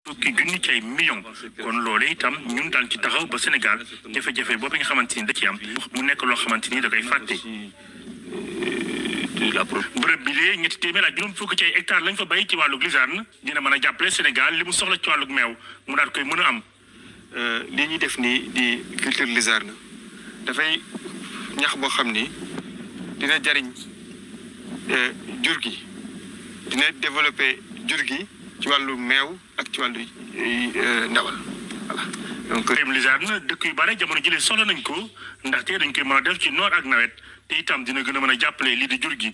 fukki junni ci ay millions kon loolu itam ñun daan ci taxaw ba Sénégal jafe-jafe boobu nga xamante ni da ci am mu nekk loo xamante ni da koy fàtte. bërëb bi lee ñetti téeméer ak juróom fukk ci ay hectares lañ fa bay ci wàllu glisane dina mën a jàppale Sénégal li mu soxla ci wàllu meew mu daal koy mën a am. li ñuy def nii di culture luzerne dafay ñax boo xam ni dina jariñ jur gi dina développer jur gi ci wàllu meew ak ci wàllu ndawal voilà. donc mbéyum luzerne dëkk yu bare jamono jëlee soxla nañ ko ndaxte dañ koy mën a def ci noor ak nawet te itam dina gën a mën a jàppale lii di jur gi.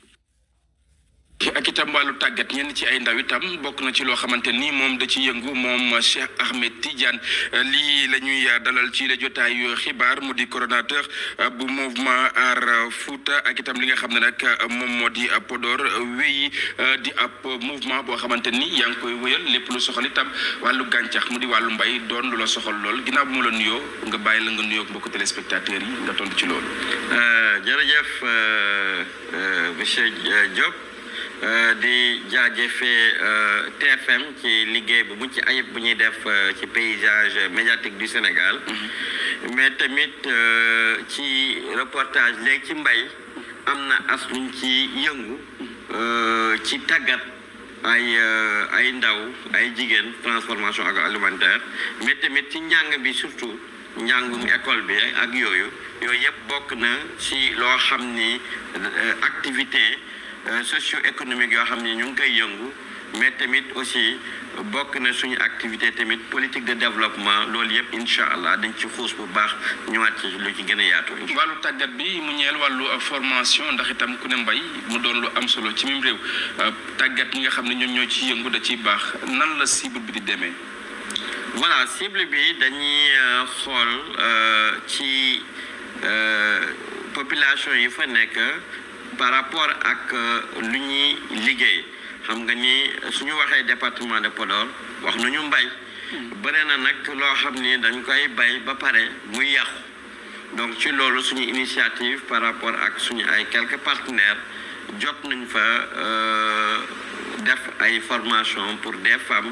ak itam wàllu tàggat ñenn ci ay ndaw itam bokk na ci loo xamante ni moom da ci yëngu moom Cheikh Ahmed Tidiane lii la ñuy dalal ci la jotaayu xibaar mu di coordonnateur bu mouvement Aar Fouta ak itam li nga xam ne nag moom moo di Podor wéyi di ab mouvement boo xamante ni yaa ngi koy wéyal lépp lu soxal itam wàllu gàncax mu di wàllu mbay doon lu la soxal lool ginnaaw bu mu la nuyoo nga bàyyi la nga nuyoo mbokku téléspectateurs yi nga tontu ci loolu. jërëjëf monsieur Diop. di jaajëfee TFM ci liggéey bu mucc ayib bu ñuy def ci paysage médiatique du Sénégal mais tamit ci reportage léegi ci mbay am na as luñ ci yëngu ci tàggat ay ay ndaw ay jigéen transformation agroalimentaire mais tamit ci njàng bi surtout njàngum école bi ak yooyu yooyu yëpp bokk na ci loo xam ni activité socio-économique yoo xam ni ñu ngi koy yëngu mais tamit aussi bokk na suñu activité tamit politique de développement loolu yëpp incha allah dañ ci xuus bu baax ñëwaat ci lu ci gën a yaatu. wàllu tàggat bi mu ñeel wàllu formation ndax itam ku ne mbay mu doon lu am solo ci même réew tàggat ñi nga xam ne ñoom ñoo ci yëngu da ciy baax nan la cible bi di demee. voilà cible bi dañuy xool ci population yi fa nekk. par rapport ak lu ñuy liggéey xam nga ni suñu waxee département de Podor wax nañu mbay bëri na nag loo xam ni dañ koy bay ba pare muy yàqu donc ci loolu suñu initiative par rapport ak suñu ay quelques partenaires jot nañ fa def ay formation pour des femmes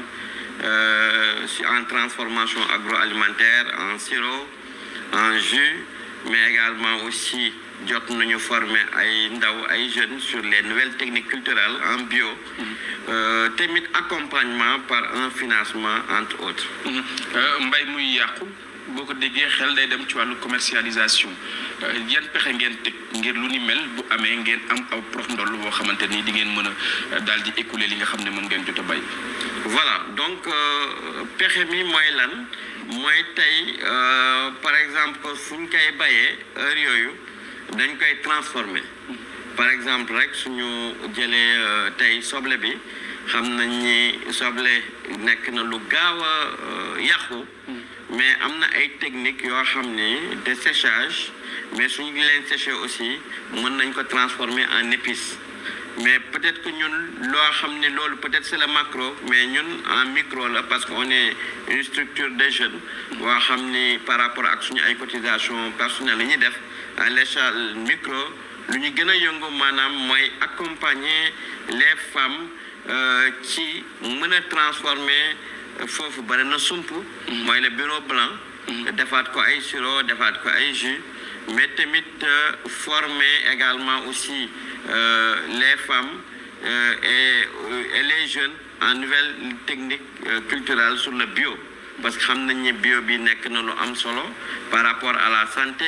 en transformation agroalimentaire en sirop en jus mais également aussi jot nañu former ay ndaw ay jeunes sur les nouvelles techniques culturelles en bio tamit accompagnement par un financement entre autres mbay muy yàqu boo ko déggee xel day dem ci wàllu commercialisation yan pexe ngeen teg ngir lu ni mel bu amee ngeen am aw prox ndoll boo xamante ni di ngeen mën a daal di écouler li nga xam ne moom ngeen jot a bay voilà donc pexe mi mooy lan mooy tey par exemple fu ñu koy bayee heure yooyu dañ koy transformer par exemple rek suñu jëlee tey soble bi xam nañ ni soble nekk na lu gaaw a yàqu mais am na ay techniques yoo xam ni de séchage mais suñu leen séché aussi mën nañ ko transformer en épice mais peut-être que ñun loo xam ni loolu peut-être c'est le macro mais ñun en micro la parce que on est une structure de jeunes boo xam ni par rapport ak suñu ay cotisation personnelle yi ñuy def à l'échelle micro lu ñu gën a yëngu maanaam mooy accompagner les femmes ci mën a transformer foofu bari na sump mooy le bureau blanc defaat ko ay sirop defaat ko ay jus mais tamit former également aussi les femmes et et les jeunes en nouvelles techniques culturelles sur le bio parce que xam nañ ni bio bi nekk na lu am solo par rapport à la santé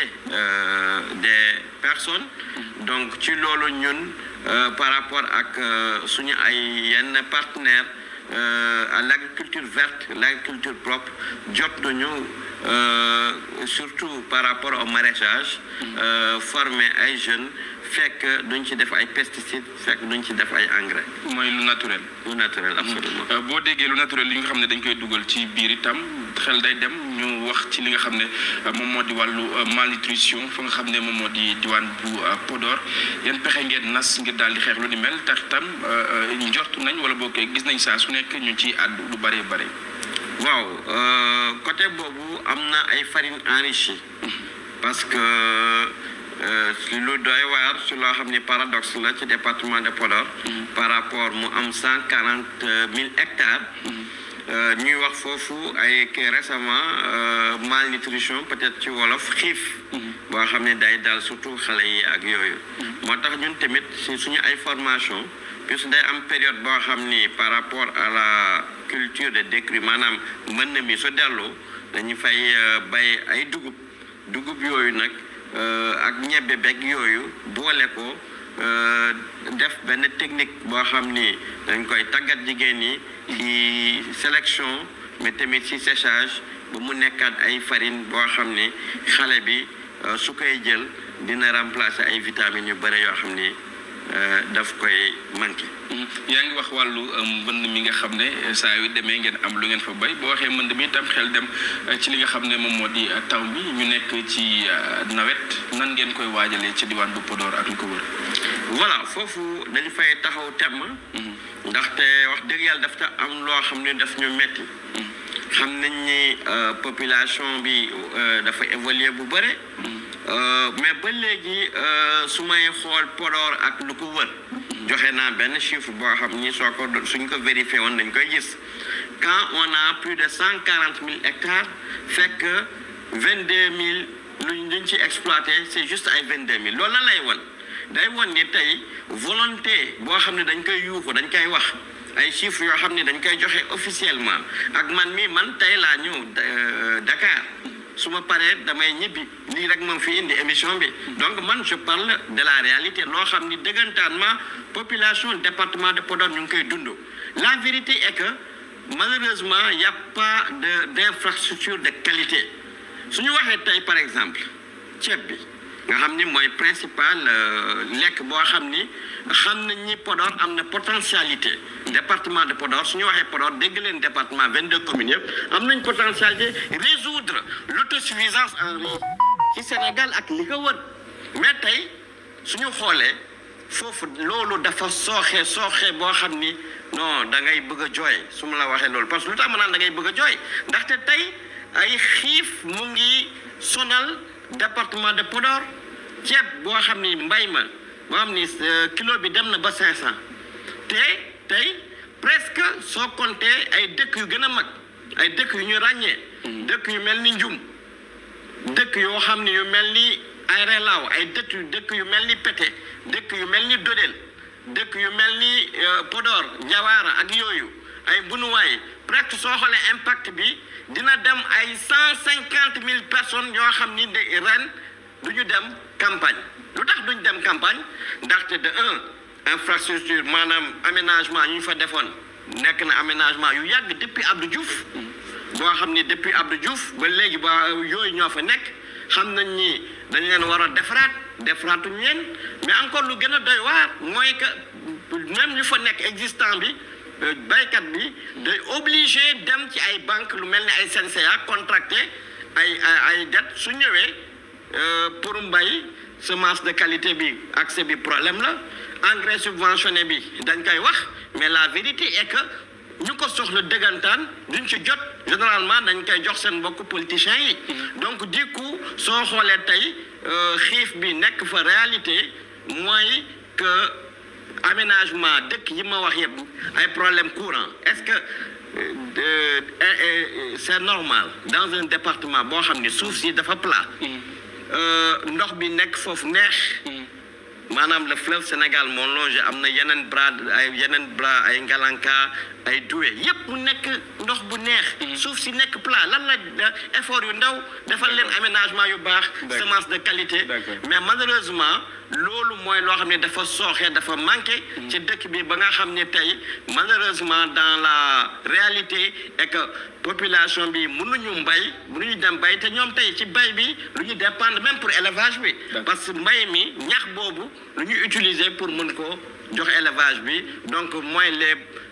des personnes donc ci loolu ñun par rapport ak suñu ay yenn partenaires à l'agriculture verte l'agriculture propre jot nañu surtout par rapport au maraîchage former ay jeunes fekk duñ ci def ay pesticides fekk duñ ci def ay engrais. mooy lu naturel. lu naturel absolument. boo déggee lu naturel li nga xam ne dañ koy dugal ci biir itam xel day dem ñu wax ci li nga xam ne moom moo di wàllu malnutrition fa nga xam ne moom moo di diwaan bu Podor yan pexe ngeen nas ngir daal di xeex lu ni mel tax tam njortu nañ wala boo koy gis nañ saa su nekk ñu ciy àddu lu bëree bëri. waaw côté boobu am na ay farine enrichie parce que. lu doy waar su loo xam ni paradoxe la ci département de Podor par rapport mu am cent quarante mille hectares euh, ñuy wax foofu ay que récemment euh, malnutrition peut-être ci wolof xiif boo xam ne day dal surtout xale yi ak yooyu moo tax ñun tamit si suñu ay formation puisque day am période boo xam ni par rapport à la culture de décrue maanaam mën na mi su delloo dañu fay euh, bay ay dugub dugub yooyu nag euh, ak ñebbe beeg yooyu boole ko euh, def benn technique boo xam ni dañ koy tàggat jigéen ñi ci sélection mais tamit ci séchage ba mu nekkaat ay farine boo xam ni xale bi euh, su koy jël dina remplacer ay vitamines yu bëri yoo xam ni euh, daf koy manqué. yaa ngi wax wàllu euh, mbënd mi nga xam ne euh, saa yu demee ngeen am lu ngeen fa bay boo waxee mbënd mi itam xel dem euh, ci li nga xam ne moom moo di euh, taw bi ñu nekk ci euh, nawet nan ngeen koy waajalee ci diwaan bu Podor ak lu ko wër. voilà foofu dañ fay taxaw temm ndaxte wax dëgg yàlla daf ta am loo xam ne daf ñu metti xam nañ ni euh, population bi euh, dafa évoluer bu bëre Euh, mais ba léegi euh, su may xool Podor ak lu ko wër joxe naa benn chiffre boo xam ni soo ko suñ ko vérifié woon dañ koy gis quand on a plus de cent quarante mille hectares fekk vingt deux mille luñ luñ ci exploité c' est juste ay vingt deux mille loolu la lay won day won ni tey volonté boo xam ne dañ koy yuuxu dañ koy wax ay chiffres yoo xam ne dañ koy joxe officiellement ak man mi man tey laa ñëw euh, Dakar su ma paree damay ñibbi lii rek moom fi indi émission bi donc man je parle de la réalité loo xam ni dëggantaan ma population département de Podor ñu ngi koy dund la vérité est que malheureusement y a pas de d'infrastructure de qualité su ñu waxee tey par exemple ceeb bi nga xam ni mooy principal euh, lekk boo xam ni xam nañ ni Podor am na potentialité département de Podor su ñu waxee Podor dégg leen département 22 communes yëpp am nañ potentialité résoudre l'autosuffisance en riz ci Sénégal ak li ko wër mais tey suñu xoolee foofu loolu dafa sooxe sooxe boo xam ni non da ngay bëgg a jooy su ma la waxee loolu parce que lu tax ma naan da ngay bëgg a jooy ndaxte tey ay xiif mu ngi sonal département de Podor ceeb boo xam ni mbay ma boo xam ni euh, kilo bi dem na ba 500 te tey presque soo compté ay dëkk yu gën a mag ay dëkk yu ñu ràññee. dëkk yu mel ni Njum dëkk yoo xam ni yu mel ni ay Relaaw ay dëkk yu dëkk yu mel ni Pété dëkk yu mel ni Dodel dëkk yu mel ni euh, Podor Njawaara ak yooyu ay bunuwaay presque soo xoolee impact bi dina dem ay cent cinquante mille personnes yoo xam ni de ren du ñu dem campagne lu tax duñ dem campagne ndaxte de un infrastructure maanaam aménagement yu ñu fa defoon nekk na aménagement yu yàgg depuis Abdou Diouf boo xam ni depuis Abdou Diouf ba léegi ba yooyu ñoo fa nekk xam nañ ni dañ leen war a defaraat defaraatuñ leen mais encore lu gën a doy waar mooy que même ñu fa nekk existant bi euh, baykat bi day obligé dem ci ay banque lu mel ni ay CNCA contracté ay ay ay dette su ñëwee euh, pour mbay semence de qualité bi accès bi problème la engrais subventionné bi dañ koy wax mais la vérité est que ñu ko soxla dëggantaan duñ ci jot généralement dañ koy jox seen mbokk politiciens yi donc du coup soo xoolee tey euh, xiif bi nekk fa réalité mooy que aménagement dëkk yi ma wax yëpp ay problème courant est-ce que euh, euh, euh, c'est normal dans un département boo xam ni suuf si dafa plat euh, ndox bi nekk foofu neex maanaam le fleuve Sénégal moo longé am na yeneen bras ay yeneen bras ay ngalanka ay doué yépp mu nekk ndox bu neex suuf si nekk plat lan la effort yu ndaw defal leen aménagement yu baax D'accord. semence de qualité D'accord. mais malheureusement loolu mooy loo xam ne dafa sooxe dafa manqué ci dëkk bi ba nga xam ne tey malheureusement dans la réalité et que population bi mënuñu mbay mënuñu dem bay te ñoom tey ci bay bi lu ñu dépendre même pour élevage bi D'accord. parce que mbay mi ñax boobu lu ñu utiliser pour mën ko jox élevage bi donc mooy les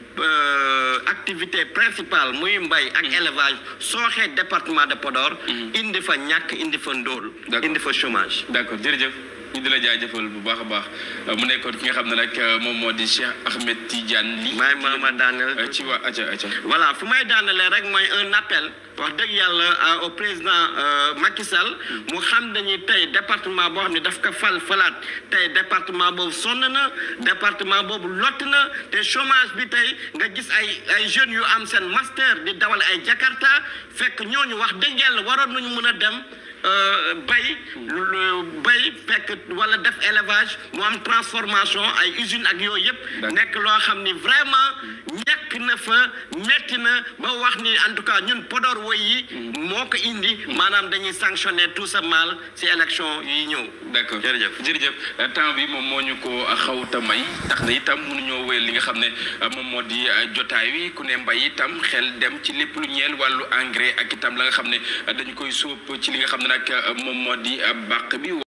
euh, activités principales muy mbay ak élevage sooxee département de Podor indi fa ñàkk indi fa ndóol D'accord. indi fa chômage d'accord jërëjëf ñu di la jaajëfal bu baax a baax mu nekkoon ki nga xam ne nag moom moo di Cheikh Ahmed Tidiane li may ma ma daaneel ci waa aca aca voilà fu may daanelee rek mooy un appel wax dëgg yàlla au président Macky Sall mu xam dañuy tey département boo xam ne daf ko fal falaat tey département boobu sonn na département boobu lott na te chômage bi tey nga gis ay ay jeunes yu am seen master di dawal ay Jakarta fekk ñooñu wax dëgg yàlla waroon nañu mën a dem bay bay fekk wala def élevage mu am transformation ay usines ak yooyu yëpp nekk loo xam ni vraiment ñàkk na fa metti na ba wax ni en tout cas ñun Podor woy yi moo ko indi maanaam dañuy sanctionner tout ça mal ci élection yi ñëw d'accord jërëjëf jërëjëf temps bi moom moo ñu ko xawta may tax na itam mënuñoo wéyal li nga xam ne moom moo di jotaay wi ku ne mbay itam xel dem ci lépp lu ñeel wàllu engrais ak itam la nga xam ne dañu koy sóob ci li nga xam ne nag moom moo di bàq bi